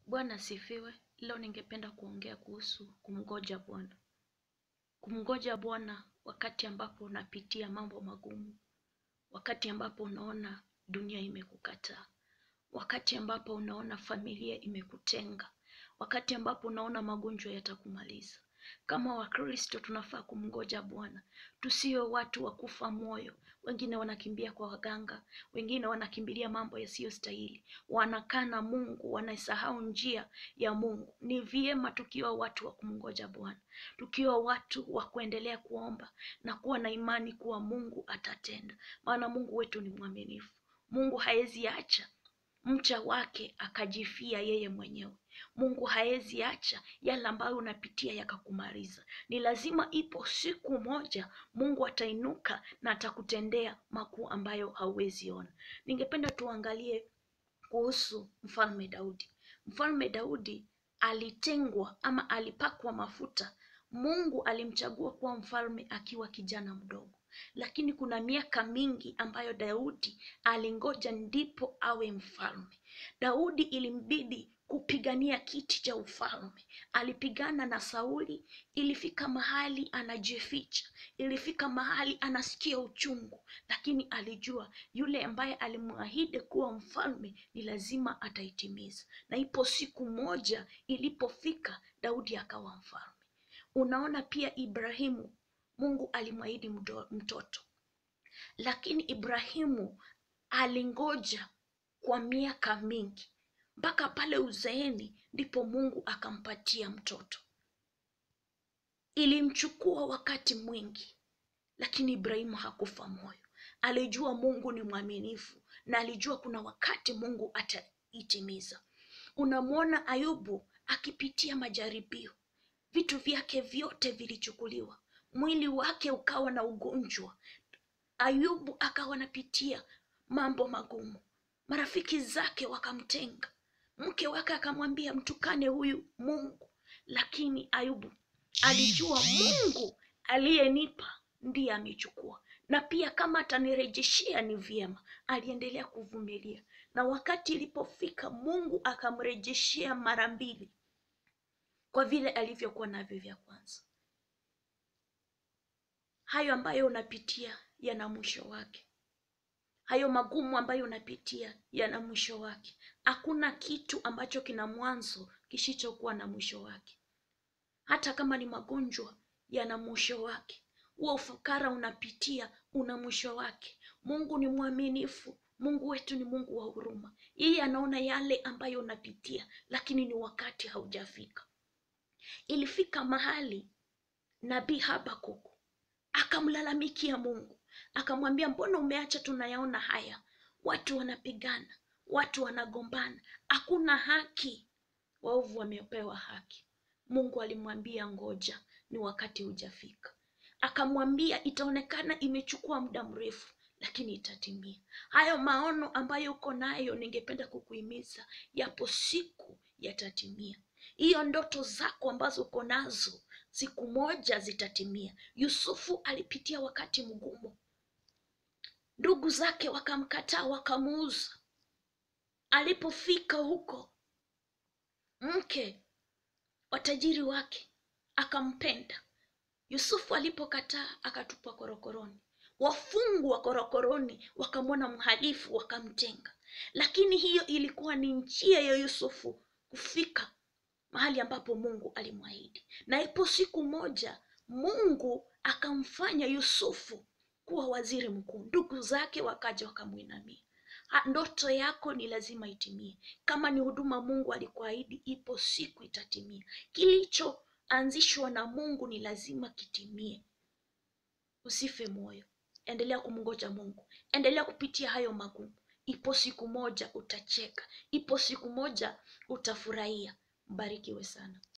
Bwana asifiwe. Leo ningependa kuongea kuhusu kumngoja Bwana. Kumngoja Bwana wakati ambapo unapitia mambo magumu, wakati ambapo unaona dunia imekukataa, wakati ambapo unaona familia imekutenga, wakati ambapo unaona magonjwa yatakumaliza. Kama Wakristo tunafaa kumngoja Bwana, tusiwe watu wa kufa moyo. Wengine wanakimbia kwa waganga, wengine wanakimbilia mambo yasiyostahili, wanakaa na Mungu, wanasahau njia ya Mungu. Ni vyema tukiwa watu wa kumngoja Bwana, tukiwa watu wa kuendelea kuomba na kuwa na imani kuwa Mungu atatenda, maana Mungu wetu ni mwaminifu. Mungu haezi acha mcha wake akajifia yeye mwenyewe. Mungu haezi acha yale ambayo unapitia yakakumaliza. Ni lazima ipo siku moja Mungu atainuka na atakutendea makuu ambayo hauwezi ona. Ningependa tuangalie kuhusu mfalme Daudi. Mfalme Daudi alitengwa ama alipakwa mafuta. Mungu alimchagua kuwa mfalme akiwa kijana mdogo, lakini kuna miaka mingi ambayo Daudi alingoja ndipo awe mfalme. Daudi ilimbidi kupigania kiti cha ufalme. Alipigana na Sauli, ilifika mahali anajificha, ilifika mahali anasikia uchungu, lakini alijua yule ambaye alimwahidi kuwa mfalme ni lazima ataitimiza. Na ipo siku moja ilipofika, Daudi akawa mfalme. Unaona pia Ibrahimu, Mungu alimwahidi mtoto, lakini Ibrahimu alingoja kwa miaka mingi mpaka pale uzeeni ndipo Mungu akampatia mtoto. Ilimchukua wakati mwingi, lakini Ibrahimu hakufa moyo. Alijua Mungu ni mwaminifu na alijua kuna wakati Mungu ataitimiza. Unamwona Ayubu akipitia majaribio, vitu vyake vyote vilichukuliwa, mwili wake ukawa na ugonjwa. Ayubu akawa anapitia mambo magumu, marafiki zake wakamtenga, mke wake akamwambia mtukane huyu Mungu, lakini Ayubu alijua Mungu aliyenipa ndiye amechukua, na pia kama atanirejeshea ni vyema. Aliendelea kuvumilia, na wakati ilipofika Mungu akamrejeshea mara mbili kwa vile alivyokuwa navyo vya kwanza. Hayo ambayo unapitia yana mwisho wake. Hayo magumu ambayo unapitia yana mwisho wake. Hakuna kitu ambacho kina mwanzo kisichokuwa na mwisho wake. Hata kama ni magonjwa, yana mwisho wake. Huo ufukara unapitia una mwisho wake. Mungu ni mwaminifu. Mungu wetu ni Mungu wa huruma. Yeye anaona yale ambayo unapitia, lakini ni wakati haujafika. Ilifika mahali nabii Habakuku akamlalamikia Mungu, akamwambia, mbona umeacha tunayaona haya? Watu wanapigana, watu wanagombana, hakuna haki, waovu wamepewa haki. Mungu alimwambia ngoja, ni wakati hujafika. Akamwambia itaonekana imechukua muda mrefu, lakini itatimia. Hayo maono ambayo uko nayo, ningependa kukuhimiza, yapo siku yatatimia. Hiyo ndoto zako ambazo uko nazo siku moja zitatimia. Yusufu alipitia wakati mgumu, ndugu zake wakamkataa, wakamuuza. Alipofika huko, mke wa tajiri wake akampenda. Yusufu alipokataa, akatupwa korokoroni. Wafungwa korokoroni wakamwona mhalifu, wakamtenga. Lakini hiyo ilikuwa ni njia ya Yusufu kufika mahali ambapo Mungu alimwahidi. Na ipo siku moja Mungu akamfanya Yusufu kuwa waziri mkuu. Ndugu zake wakaja wakamwinamia. Ndoto yako ni lazima itimie. Kama ni huduma Mungu alikuahidi, ipo siku itatimia. Kilichoanzishwa na Mungu ni lazima kitimie. Usife moyo, endelea kumngoja Mungu, endelea kupitia hayo magumu. Ipo siku moja utacheka, ipo siku moja utafurahia. Mbarikiwe sana.